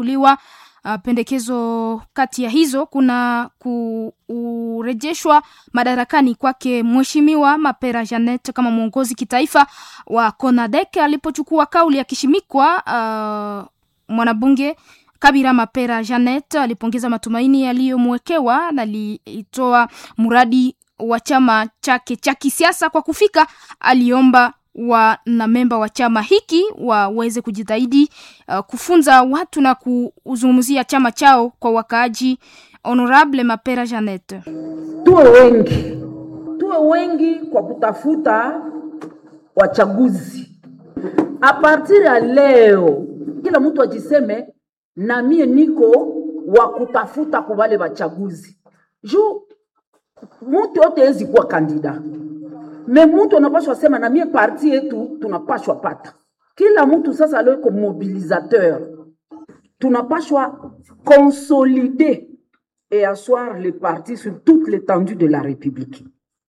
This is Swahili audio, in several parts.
kuliwa uh, pendekezo kati ya hizo kuna kurejeshwa madarakani kwake mheshimiwa Mapera Janet kama mwongozi kitaifa wa CONADEC alipochukua kauli akishimikwa. Uh, mwanabunge Kabira Mapera Janet alipongeza matumaini yaliyomwekewa na alitoa mradi wa chama chake cha kisiasa kwa kufika. Aliomba wanamemba wa chama hiki waweze kujitahidi uh, kufunza watu na kuzungumzia chama chao kwa wakaaji. Honorable Mapera Janet: tuwe wengi, tuwe wengi kwa kutafuta wachaguzi. A partir ya leo, kila mtu ajiseme na mie niko wa kutafuta kwa wale wachaguzi juu mtu yote hezi kuwa kandida me mtu anapashwa sema na mie parti yetu tunapashwa pata. Kila mtu sasa leo iko mobilisateur, tunapashwa consolider et asseoir le parti sur toute l'étendue de la République.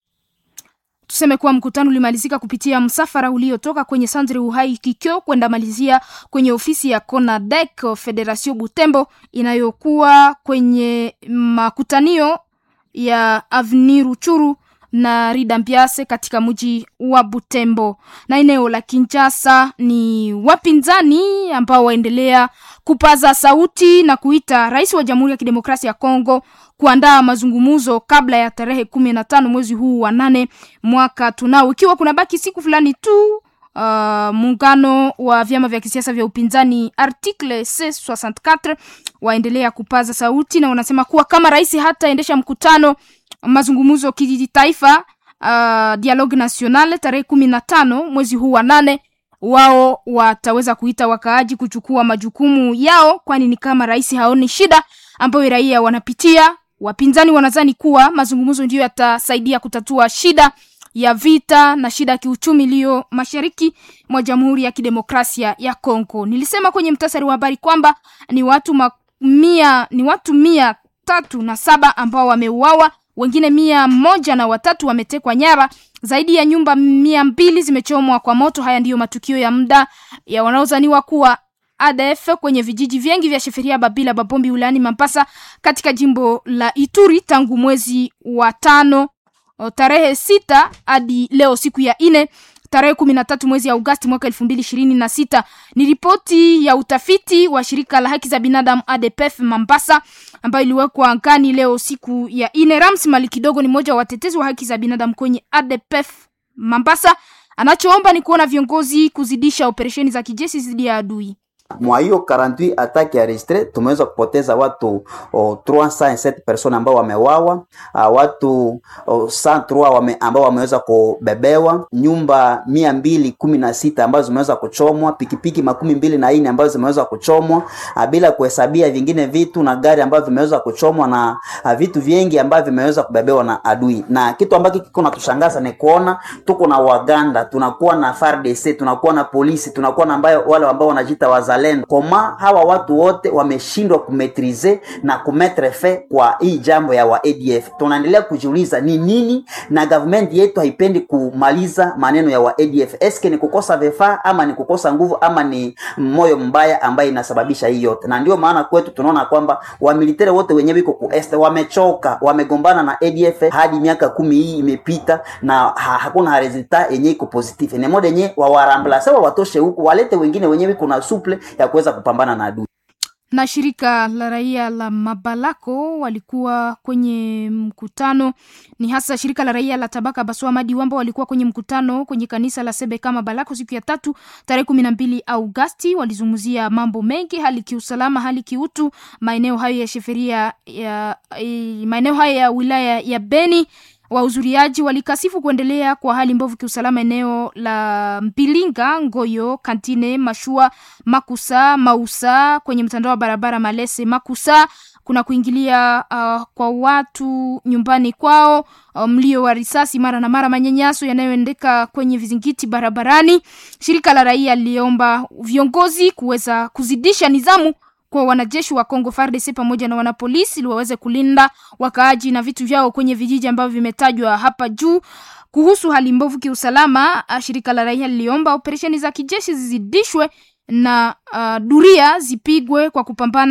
Tuseme kuwa mkutano ulimalizika kupitia msafara uliotoka kwenye Sandre Uhai Kikyo kwenda malizia kwenye ofisi ya CONADEC Federation Butembo inayokuwa kwenye makutanio ya Avenue Ruchuru na Rida Mpiase katika mji wa Butembo. Na eneo la Kinshasa ni wapinzani ambao waendelea kupaza sauti na kuita rais wa Jamhuri ya Kidemokrasia ya Kongo kuandaa mazungumzo kabla ya tarehe kumi na tano mwezi huu wa nane mwaka tunao, ikiwa kuna baki siku fulani tu. Uh, muungano wa vyama vya kisiasa vya upinzani article C64 waendelea kupaza sauti na wanasema kuwa kama rais hataendesha mkutano mazungumzo kitaifa uh, dialogue national tarehe kumi na tano mwezi huu wa nane wao wataweza kuita wakaaji kuchukua majukumu yao, kwani ni kama rais haoni shida ambayo raia wanapitia. Wapinzani wanadhani kuwa mazungumzo ndiyo yatasaidia kutatua shida ya vita na shida ya kiuchumi iliyo mashariki mwa Jamhuri ya Kidemokrasia ya Kongo. Nilisema kwenye mtasari wa habari kwamba ni watu mia, ni watu mia tatu na saba ambao wameuawa, wengine mia moja na watatu wametekwa nyara, zaidi ya nyumba mia mbili zimechomwa kwa moto. Haya ndiyo matukio ya muda ya wanaozaniwa kuwa ADF kwenye vijiji vingi vya Sheferia, Babila, Babombi wilayani Mambasa katika jimbo la Ituri tangu mwezi wa tano tarehe sita hadi leo siku ya ine tarehe kumi na tatu mwezi ya Agosti mwaka elfu mbili ishirini na sita. Ni ripoti ya utafiti wa shirika la haki za binadamu ADPF Mambasa ambayo iliwekwa angani leo siku ya ine. Rams Mali kidogo ni mmoja wa watetezi wa haki za binadamu kwenye ADPF Mambasa, anachoomba ni kuona viongozi kuzidisha operesheni za kijeshi dhidi ya adui mwa hiyo 48 attaque ya registre tumeweza kupoteza watu oh, 307 personnes ambao wamewawa, uh, watu oh, 103 wame, ambao wameweza kubebewa, nyumba mia mbili kumi na sita ambazo zimeweza kuchomwa, pikipiki makumi mbili na nne ambazo zimeweza kuchomwa, uh, bila kuhesabia vingine vitu na gari ambavyo vimeweza kuchomwa na uh, vitu vingi ambavyo vimeweza kubebewa na adui. Na kitu ambacho kiko natushangaza ni kuona tuko na Waganda, tunakuwa na FARDC, tunakuwa na polisi, tunakuwa na ambayo wale ambao wanajiita wazalendo koma hawa watu wote wameshindwa kumetrize na kumetre fe kwa hii jambo ya wa ADF. Tunaendelea kujiuliza ni nini, na government yetu haipendi kumaliza maneno ya wa ADF. Eske ni kukosa vifaa ama ni kukosa nguvu ama ni moyo mbaya ambaye inasababisha hii yote? Na ndio maana kwetu tunaona kwamba wamilitari wote wenyewe iko ku este wamechoka, wamegombana na ADF hadi miaka kumi hii imepita na ha, hakuna resulta yenye iko positive. Ni moja yenye wawarambla sawa, watoshe huku walete wengine wenyewe kuna suple ya kuweza kupambana na adui. Na shirika la raia la Mabalako walikuwa kwenye mkutano, ni hasa shirika la raia la Tabaka Baswa Madi Wamba walikuwa kwenye mkutano kwenye kanisa la Sebeka Mabalako siku ya tatu tarehe kumi na mbili Augasti. Walizungumzia mambo mengi, hali kiusalama, hali kiutu, maeneo hayo ya sheferia ya, maeneo hayo ya wilaya ya Beni. Wahudhuriaji walikasifu kuendelea kwa hali mbovu kiusalama eneo la Mpilinga, Ngoyo, Kantine, Mashua, Makusa, Mausa kwenye mtandao wa barabara Malese Makusa kuna kuingilia uh, kwa watu nyumbani kwao, uh, mlio wa risasi mara na mara, manyanyaso yanayoendeka kwenye vizingiti barabarani. Shirika la raia liliomba viongozi kuweza kuzidisha nidhamu kwa wanajeshi wa Kongo FARDC pamoja na wanapolisi ili waweze kulinda wakaaji na vitu vyao kwenye vijiji ambavyo vimetajwa hapa juu. Kuhusu hali mbovu kiusalama, shirika la raia liliomba operesheni za kijeshi zizidishwe na uh, duria zipigwe kwa kupambana